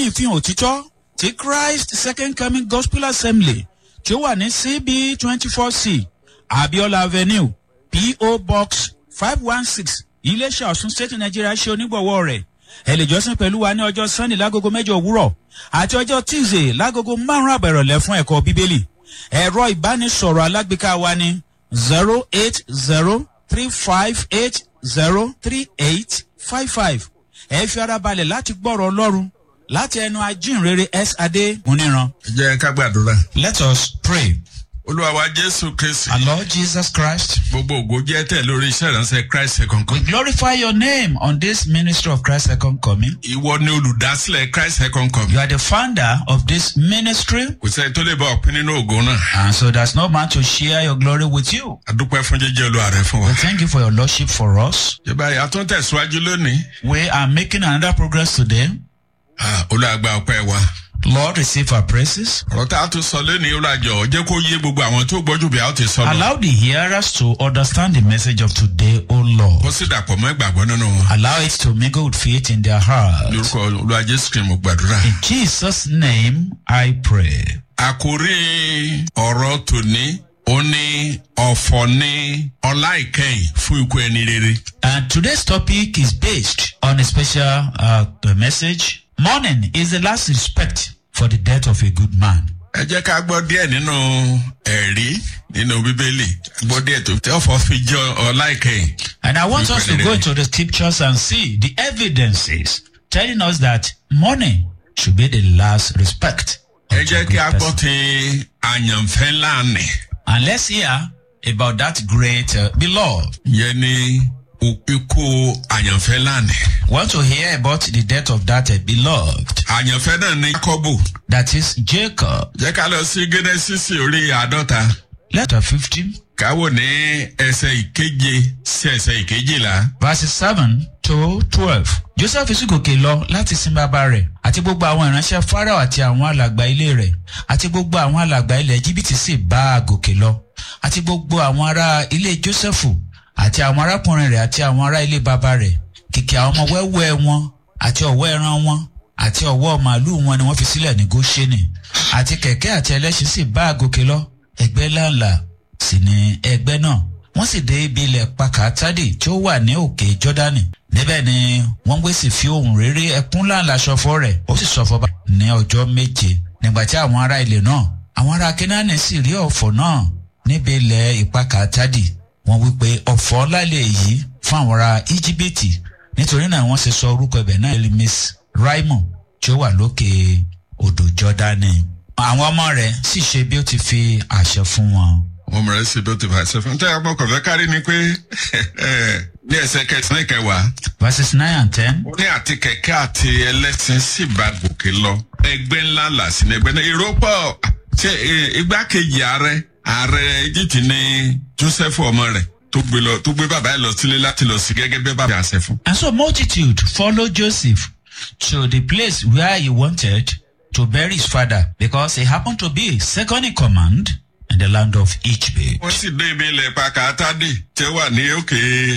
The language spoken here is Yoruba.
ìfihàn òtítọ́ ti christ second coming gospel assembly tí ó wà ní cb twenty four c abiola avenue po box five one six iléeṣẹ́ ọ̀sùn state nigeria ṣe onígbọ̀wọ́ rẹ̀ ẹ lè jọ́sìn pẹ̀lú wa ní ọjọ́ sunday lágogo mẹ́jọ òwúrọ̀ àti ọjọ́ tuesday lágogo márùn-ún àbẹ̀rọ̀lẹ̀ fún ẹ̀kọ́ bíbélì ẹ̀rọ ìbánisọ̀rọ̀ alágbèéká wa ní zero eight zero three five eight zero three eight five five ẹ fi ara balẹ̀ láti gbọ́rọ̀ ọlọ́run láti ẹnu ajínrere s adé múníran. jẹ́ ká gbàdúrà. let us pray. olúwa wa jésù kristi. our lord jesus christ. gbogbo ògo jẹ́ tẹ̀ lórí iṣẹ́ ìránṣẹ́ christ second we coming. glorify your name on this ministry of christ second coming. ìwọ ni olùdásílẹ̀ christ second coming. you are the founder of this ministry. kò sẹ́ni tó lè bá ọ̀pin nínú ògo náà. and so there's no man to share your glory with you. adúpẹ́ fún jíjẹ́ olúwa rẹ̀ fún wa. we thank you for your lordship for us. jọba ìyá tó ń tẹ̀síwájú lónìí. we are making another progress today. Ah, olúwa gba ọpẹ́ wa. lord receive our praises. ọ̀rọ̀ tá a tún sọ lónìí olùwàjọ jẹ́ kó yé gbogbo àwọn tó gbọ́jú bí a ó ti sọ lọ. allow the hearers to understand the message of today o lord. kó sì dàpọ̀ mọ́ ìgbàgbọ́ nínú wọn. allow it to mingle with faith in their hearts. lórúkọ olúwa jésù kìí mo gbàdúrà. in jesus name i pray. àkórí ọ̀rọ̀ tòní ó ní ọ̀fọ̀ ní ọlá ìkẹyìn fún ikú ẹni rere. And today's topic is based on a special uh, message. Mourning is the last respect for the death of a good man. ẹ jẹ́ ká gbọ́ díẹ̀ nínú ẹ̀rí nínú bíbélì gbọ́ díẹ̀ tó tí ọ̀fọ̀ fi jẹ́ ọlá ìkẹyìn. And I want us to go into the scriptures and see the evidences telling us that mourning should be the last respect. of ẹ jẹ́ a kí a good gbọ́ person. ti àyànfẹ́ láàánì And let's hear about that great uh, beloved. yẹn ní ikú àyànfẹ́ láàánì. Want to hear about the death of that uh, beloved? àyànfẹ́ náà ní jákọ́bù That is Jacob. jẹ́ ká lọ sí gẹ́nẹ́sísì orí àádọ́ta Letter 15. káwọ́ ní ẹsẹ̀ ìkeje sí ẹsẹ̀ ìkejìlá. verses seven to twelve. joseph sì gòkè lọ láti sin bàbá rẹ̀ àti gbogbo àwọn ìránṣẹ́ farao àti àwọn alàgbà ilé rẹ̀ àti gbogbo àwọn alàgbà ilẹ̀ jìbìtì sì bá a gòkè lọ àti gbogbo àwọn ará ilé joseph àti àwọn arákùnrin rẹ̀ àti àwọn ará ilé bàbá rẹ̀ kìkì àwọn ọmọ wẹ́wẹ́ wọn àti ọ̀wọ́ ẹran wọn àti ọ̀wọ́ màálù wọn ni wọ́n fi sílẹ̀ ní goshenì àti kẹ̀kẹ́ àti ẹlẹ́ṣin sì bá a gòkè lọ ẹgbẹ́ láǹlà sì ni ẹgbẹ́ náà wọ́n sì dé ibi ilẹ̀ pakatadi tí ó wà ní òkè jọ́dánì níbẹ̀ ni wọ́n gbé sì fi ohun rere ẹkún láǹlà ṣọfọ́ rẹ̀ ó sì ṣọfọ́ bá ní ọjọ́ méje nígbà tí àwọn ará ilẹ̀ náà àwọn ará kínání sì rí ọ̀fọ̀ náà níbi ilẹ̀ ìpakatadi wọ́n wí pé ọ̀fọ̀ ńlá lè yí fún àwọn ará íjíbítì nítorí náà wọ́n sì sọ orúkọ ibẹ̀ náà elimis raimon tí ó wà lókè odò jọ́dánì àwọn ọmọ rẹ̀ sì ṣe bí ó ti fi àṣẹ fún wọn. wọ́n mọ̀rẹ́ sí bí ó ti fà ṣe fún un. tẹ́ ẹ bọ́ kọ̀ọ̀fẹ́ kárí ni pé ní ẹsẹ̀ kẹsàn-án ìkẹwàá verses nine and ten. ó ní àti kẹ̀kẹ́ àti ẹlẹ́sìn sì bá gòkè lọ ẹgbẹ́ ńlá là sí ní ẹgbẹ́ náà èrò pọ̀ ṣe eh, igbákejì ààrẹ ààrẹ egypt ní joseph ọmọ rẹ̀ tó gbé lọ tó gbé bàbá ẹ̀ lọ sílé láti lọ sí gẹ́gẹ́ bí bàbá àṣẹ fún. And so multitude followed Joseph to the place where he wanted to bury his father because he happened to be second in command in the land of Egypt. wọ́n sì dé ibi ilẹ̀ pàkàtàdì tí ó wà ní òkè